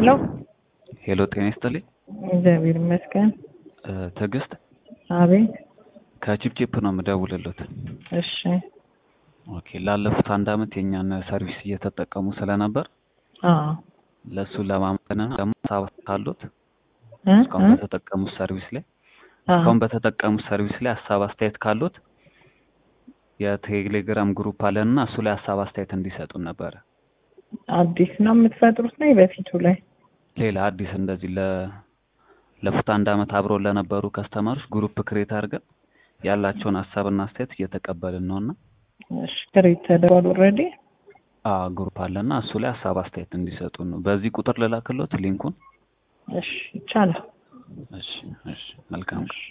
ሄሎ ሄሎ ጤና ይስጥልኝ። እግዚአብሔር ይመስገን። እ ትዕግስት አቤት። ከቺፕቺፕ ነው የምደውልሎት። እሺ ኦኬ ላለፉት አንድ አመት የእኛን ሰርቪስ እየተጠቀሙ ስለነበር አዎ ለእሱ ለማመንና ደግሞ ሀሳብ ካሉት እ እስካሁን እ በተጠቀሙት ሰርቪስ ላይ አዎ እስካሁን በተጠቀሙት ሰርቪስ ላይ ሀሳብ አስተያየት ካሉት የቴሌግራም ግሩፕ አለንና እሱ ላይ ሀሳብ አስተያየት እንዲሰጡን ነበረ። አዲስ ነው የምትፈጥሩት ነው በፊቱ ላይ ሌላ አዲስ እንደዚህ ለ ለፉት አንድ አመት አብረው ለነበሩ ከስተመሮች ግሩፕ ክሬት አድርገን ያላቸውን ሀሳብና አስተያየት እየተቀበልን ነውና እሺ ክሬት ተደርጓል ኦልሬዲ አ ግሩፕ አለና እሱ ላይ ሀሳብ አስተያየት እንዲሰጡን ነው። በዚህ ቁጥር ልላክሎት ሊንኩን። እሺ ይቻላል እሺ እሺ መልካም ቀን።